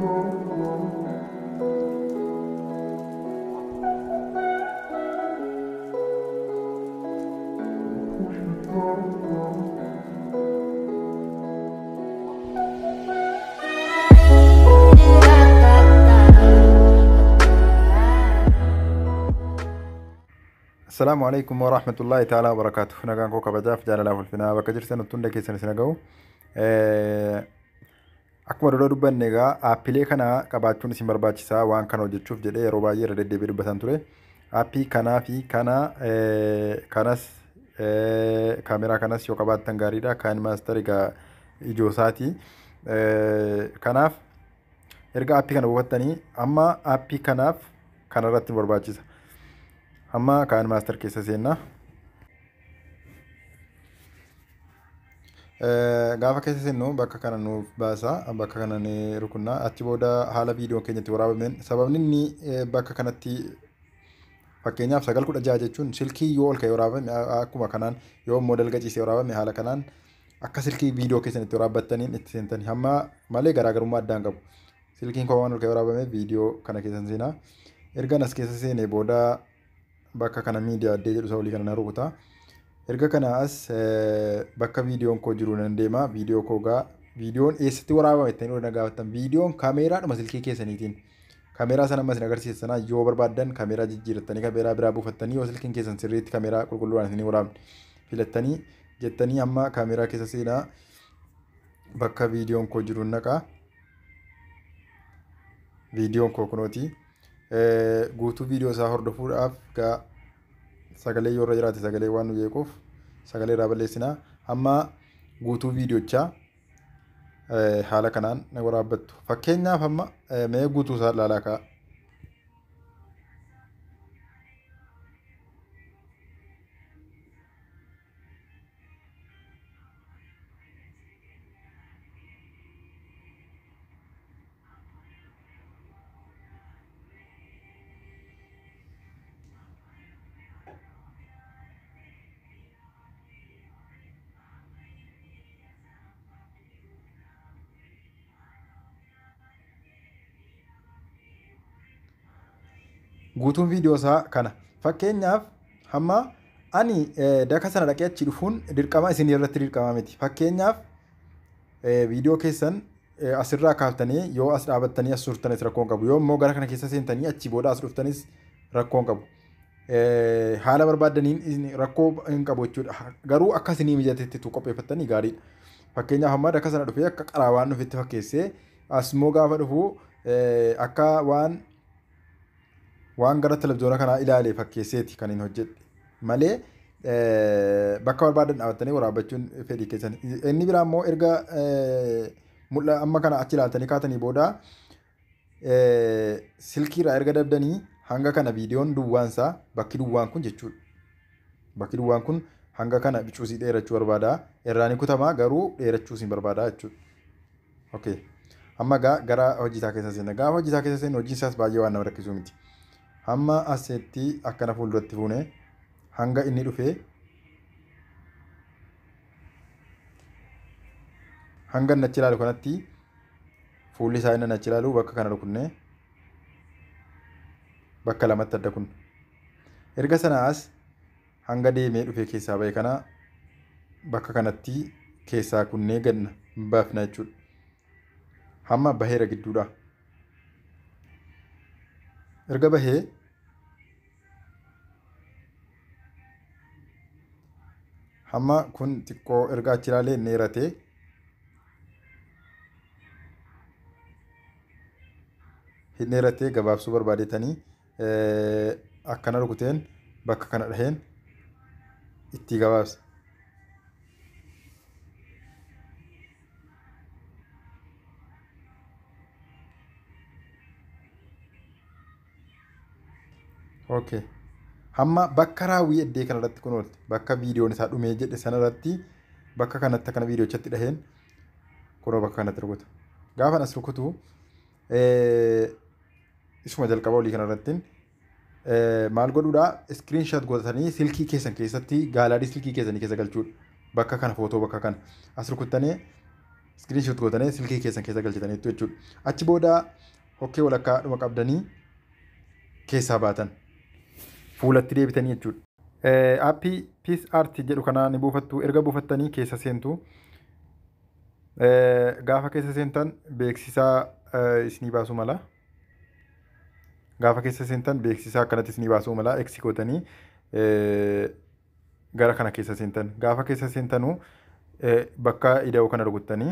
Assalaamu alaikum wa rahmatullahi ta'ala wa barakaatu. Nagaan koo kabajaaf jaalalaaf ulfinaa bakka jirtan hunda keessan isin ga'u. Akkuma dura dubbanne egaa aappilee kana qabaachuun isin barbaachisaa waan kana hojjechuuf jedhee yeroo baay'ee irra deddeebi'ee dubbatan ture. Aappii kanaa fi kana kanas kaameraa kanas yoo qabaattan gaariidha. Kaan maastar egaa ijoo isaati. Kanaaf erga aappii kana buufattanii amma aappii kanaaf kanarratti nu barbaachisa. amma kaan maastar keessa seenna. Gaafa keessa seennu bakka kana nuuf baasa. Bakka kana ni rukunna. Achi booda haala viidiyoon keenyatti waraabameen sababni inni bakka kanatti fakkeenyaaf sagal kudha jaha jechuun silkii yoo ol ka'e waraabame akkuma kanaan yoo immoo dalga ciisee waraabame haala kanaan akka silkii viidiyoo keessan itti waraabbattaniin itti seentanii hamma malee garaagarummaa addaan qabu. Silkiin koo waan ol ka'e waraabame viidiyoo kana keessan seenaa. Erga as keessa seenee booda bakka kana miidiyaa addee jedhu isa olii kana na rukuta. Erga kana as bakka viidiyoon koo jiru nan deema. Viidiyoo koo gaa viidiyoon eessatti waraabame itti na gaafattan. Viidiyoon kaameeraadhuma silkii keessaniitiin. Kaameeraa sana ammas agarsiisa sana yoo barbaaddan kaameeraa jijjiirrattanii kaameeraa biraa buufattanii yoo silkiin keessan sirriitti kaameeraa qulqulluudhaan isin waraabne filattanii jettanii amma kaameeraa keessa seenaa bakka viidiyoon koo jiru naqa. Viidiyoon koo kunooti. guutuu viidiyoo isaa hordofuudhaaf gaa sagalee yoo irra jiraate sagalee waan nu jeequuf sagalee irraa balleessinaa amma guutuu viidiyochaa haala kanaan waraabbattu fakkeenyaaf amma mee guutuu isaa ilaalaa ka'a. guutuun viidiyoo isaa kana fakkeenyaaf hamma ani daka sana dhaqee achi dhufuun dirqama isin irratti dirqama miti fakkeenyaaf viidiyoo keessan asirraa kaaftanii yoo as dhaabattanii as turtanis rakkoon qabu yoo immoo gara kana keessa seentanii achi booda as dhuftanis rakkoon qabu. Haala barbaaddaniin rakkoo hin qabu jechuudha garuu akka isinii mijatetti tu qopheeffattanii gaariidha. Fakkeenyaaf hamma daka sana dhufee akka qaraawaan dhufetti fakkeessee as immoo gaafa dhufu akka waan waan gara televizyoona kanaa ilaalee fakkeesseeti kan hin hojjedhe malee bakka barbaadan dhaabattanii waraabbachuun fedhii keessan. Inni biraa immoo erga mul'a amma kana achi ilaaltanii kaatanii booda silkiirraa erga dabdanii hanga kana viidiyoon duwwaansaa bakki duwwaan kun jechuudha. Bakki duwwaan kun hanga kana bicuusii dheerachuu barbaada. Irraan kutamaa garuu dheerachuu siin barbaada jechuudha. Okay. Amma gara hojiisaa keessa seenna. Gaafa hojiisaa keessa seennu hojiin isaas baay'ee waan nama rakkisuu miti. hamma asitti akkana fuulduratti fuune hanga inni dhufee hanga nachi ilaalu kanatti fuulli isaa inni nachi ilaalu bakka kana rukunne bakka lamatti adda kun erga sanaas hanga deemee dhufee keessaa ba'e kana bakka kanatti keessaa kunnee ganna baafna jechuudha hamma baheera gidduudha. erga bahee hamma kun xiqqoo erga achi ilaalee inni dheeratee hin dheeratee gabaabsuu barbaadetanii akkana rukuteen bakka kana dhaheen itti gabaabsa. Okay. Hamma bakka raawwii eddee kanarratti kun oolte bakka viidiyoon isaa dhumee jedhe sanarratti bakka kanatti akkana viidiyoochatti dhaheen kunoo bakka kanatti rukuta. Gaafa as rukutu isuma jalqaba olii kanarratti maal godhuudha iskiriinshaat godhatanii silkii keessan keessatti gaalaadii silkii keessanii keessa galchuudha. Bakka kana footoo bakka kana as rukuttanii iskiriinshoot gootanii silkii keessan keessa galchitaniitu jechuudha. Achi booda hokkee walakkaa dhuma qabdanii keessaa baatan fuulatti deebitanii jechuudha. Aappii Peace Art jedhu kanaa ni buufattu erga buufattanii keessa seentu gaafa keessa seentan beeksisaa isinii baasuu mala. Gaafa keessa seentan beeksisaa akkanatti isinii baasuu mala eksi gootanii gara kana keessa seentan gaafa keessa seentanuu bakka ida'uu kana rukuttanii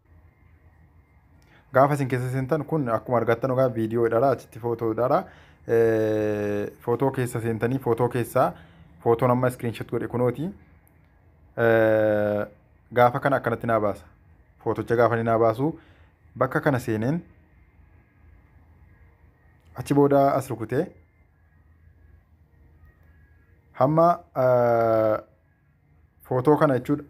gaafa isin keessa seentan kun akkuma argattan ogaa viidiyoodhaadha achitti footoodhaadha footoo keessa seentanii footoo keessaa footoon amma iskiriinshoot godhe kunooti gaafa kana akkanatti naa baasa footocha gaafa ni naa baasu bakka kana seeneen achi booda as rukutee hamma footoo kana jechuudha.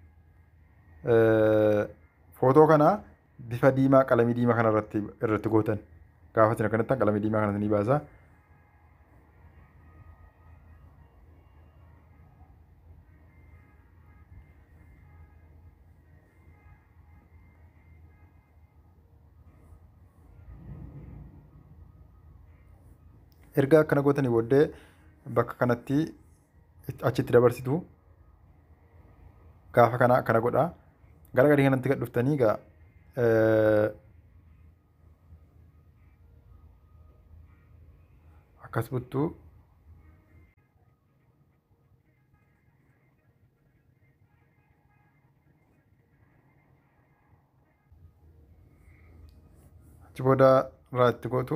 Footoo kana bifa diimaa qalamii diimaa kana irratti irratti gootan gaafa isin akkanatti qalamii diimaa kana ni baasa. erga akkana gootanii booddee bakka kanatti achitti dabarsitu gaafa kana akkana godha gara gadii kanatti gad dhuftanii egaa akkas buttuu achi booda irraa itti gootu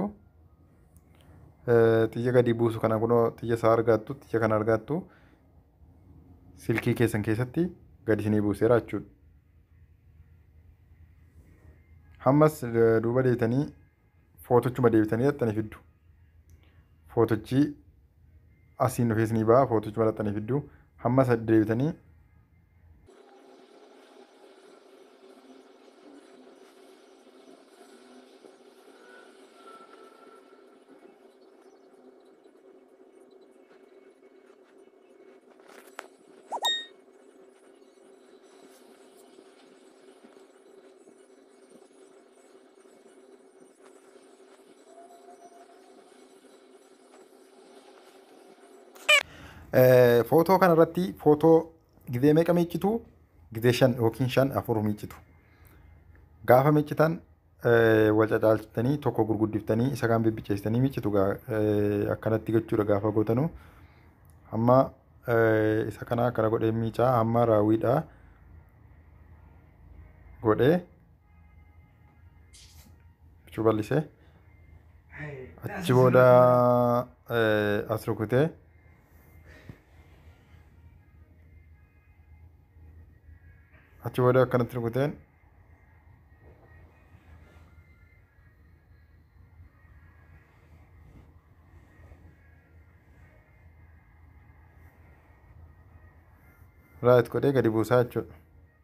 xiyya gadi buusu kana kunoo xiyya isaa argattu xiyya kana argattu silkii keessan keessatti gadi isinii buuseera jechuudha. Hammas duuba deebitanii footochuma deebitanii haxxanii fiddu. Footochi asiin dhufee isinii ba'a footochuma haxxanii fiddu. Hammas deebitanii footoo kanarratti footoo gizee meeqa miiccitu gizee shan yookiin shan afur miiccitu gaafa miiccitan wal cacaalchitanii tokko gurguddiftanii isa kaan bibbicheessitanii miiccitu akkanatti gochuudha gaafa gootanu amma isa kana akkana godhee miicaa amma raawwiidha godhee bichuu bal'isee achi booda as rukutee achi booda akkanatti rukuteen raayit godhee gadi buusaa jechuudha.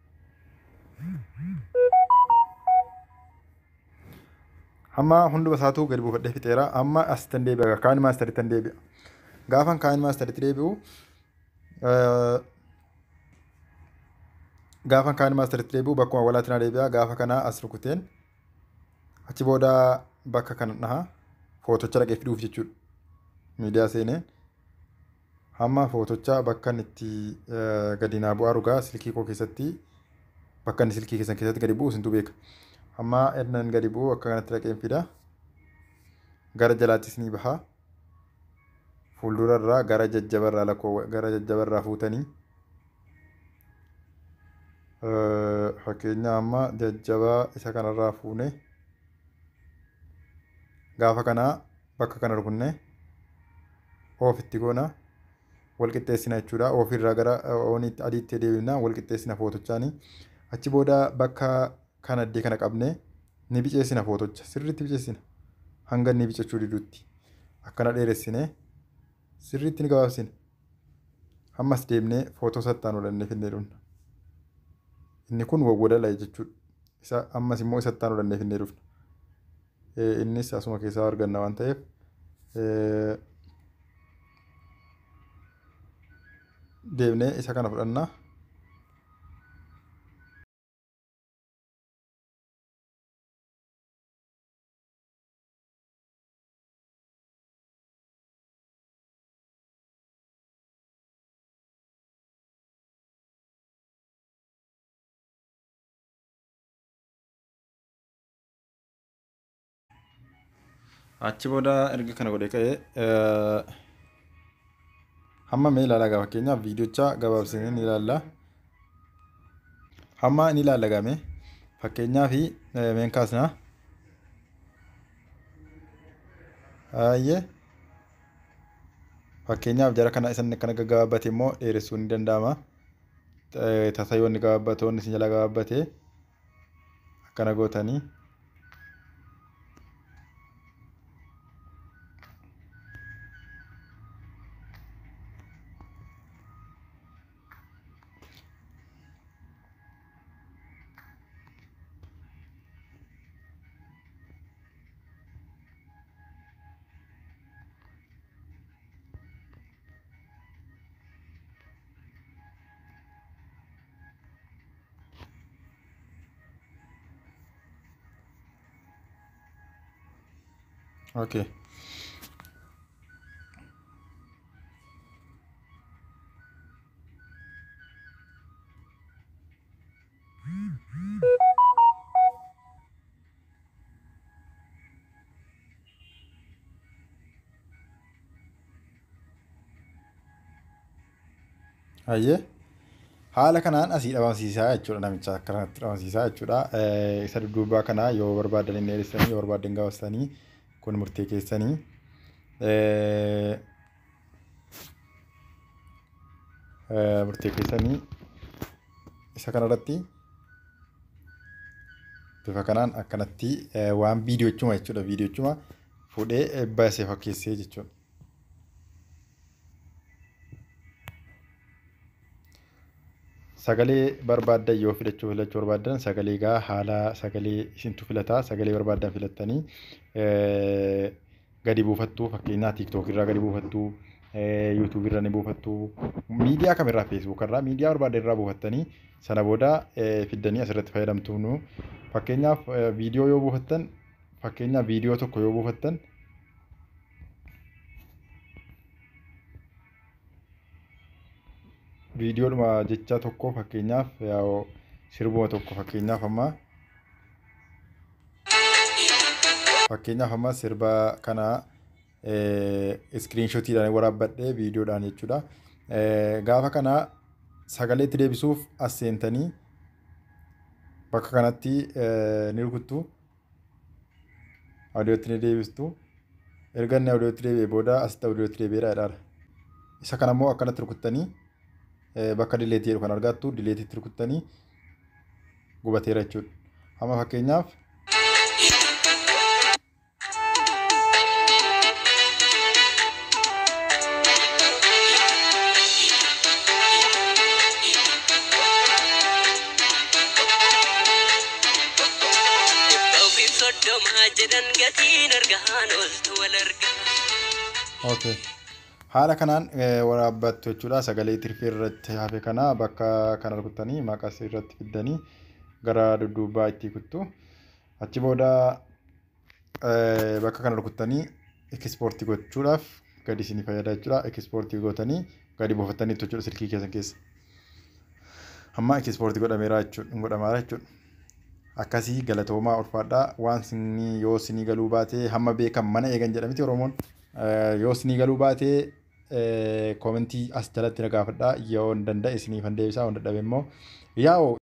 Amma hunduma isaatuu gadi buufadhee fixeera. Amma asitti deebi'a. Kaan maastaritti deebi'a. Gaafan kaan maastaritti deebi'u gaafa kaan maastaritti deebi'u bakkuma walaatti na deebi'a gaafa kana as rukuteen achi booda bakka kana dhaha footocha dhaqee fiduuf jechuudha miidiyaa seenee hamma footocha bakka inni itti gadi naa bu'aa dhugaa silkii koo keessatti bakka inni silkii keessan keessatti gadi bu'u isintu beeka hamma ednan gadi bu'u akka kanatti dhaqeen fida gara jalaattis ni baha fuuldurarraa gara jajjabarraa lakkoo gara jajjabarraa fuutanii fakkeenya amma jajjabaa isa kanarraa fuune gaafa kanaa bakka kana rukunne oofitti goona wal qixxeessina jechuudha oofirraa gara oonitti adiitti deebina wal qixxeessina footochaani achi booda bakka kana iddee kana qabne ni biceessina footocha sirriitti biceessina hanga inni bicechuu didutti akkana dheeressine sirriitti ni gabaabsina ammas deemnee footoo sattaan olannee finnee dhufna. inni kun wawwadala jechuudha. Isa ammas immoo isatti olannee finnee dhufna. Innis asuma keessaa arganna waan ta'eef deemnee isa kana fudhannaa. Achi booda erga kana godhee ka'ee hamma mee ilaalaa gaa fakkeenyaaf viidiyocha gabaabsinee ni ilaalla. Hamma ni ilaalla game fakkeenyaaf meen kaasnaa. Baay'ee fakkeenyaaf jara kana isan akkana gaggabaabbate immoo dheeressuun ni danda'ama. Tasayoonni gabaabbatoonni isin jala gabaabbate akkana gootanii. Okay. Hayyee haala kanaan asii dhabamsiisaa jechuudha namicha akkanatti dhabamsiisaa jechuudha. Isa dudduubaa kana yoo barbaadan inni dheeressanii yoo barbaadan gabaabsanii kun murtee keessanii. Murtee keessanii isa kanarratti bifa kanaan akkanatti waan viidiyochuma jechuudha viidiyochuma fuudhee baasee fakkeessee jechuudha. Sagalee barbaaddan yoo filachuu filachuu barbaaddan sagalee gaa haala sagalee isintu filataa sagalee barbaaddan filattanii gadi buufattuu fakkeenyaa tiiktook irraa gadi buufattuu yuutuub irra ni buufattuu miidiyaa kamirraa feesbuuk irraa miidiyaa barbaaddan irraa buufattanii sana booda fiddanii asirratti fayyadamtuu nu fakkeenyaaf viidiyoo yoo buufattan fakkeenyaaf viidiyoo tokko yoo buufattan viidiyoodhuma jecha tokko fakkeenyaaf sirbuma tokko fakkeenyaaf amma fakkeenyaaf amma sirba kana iskiriinshotiidhaan waraabbadhee viidiyoodhaan jechuudha. Gaafa kana sagaleetti deebisuuf as seentanii bakka kanatti ni rukuttu. Audiyootti ni deebistu. Erga inni audiyootti deebi'ee booda asitti audiyootti deebi'eedha jedhaadha. Isa kana immoo akkanatti rukuttanii bakka dileetii jedhu kan argattu dileetiitti rukuttanii gubateera jechuudha. Amma fakkeenyaaf Okay. Haala kanaan waraabbattu jechuudha. Sagalee tirfii irratti hafe kana bakka kana rukuttanii maqas irratti fiddanii gara dudduubaa itti kuttu. Achi booda bakka kana rukuttanii ekspoortii gochuudhaaf gadi isinii fayyada jechuudha. Ekspoortii gootanii gadi buufattanii jechuudha silkii keessan keessa. Amma ekspoortii godhameera jechuudha. Godhamaara jechuudha. Akkasii galatoomaa ulfaadhaa waan sinii yoo sinii galuu baatee hamma beekan mana eegan jedhamiti Oromoon. Yoo sinii galuu baatee koomentii as jalatti na gaafadhaa yoo hin danda'e isiniif hin deebisaa yoo dadhabe immoo yaa'u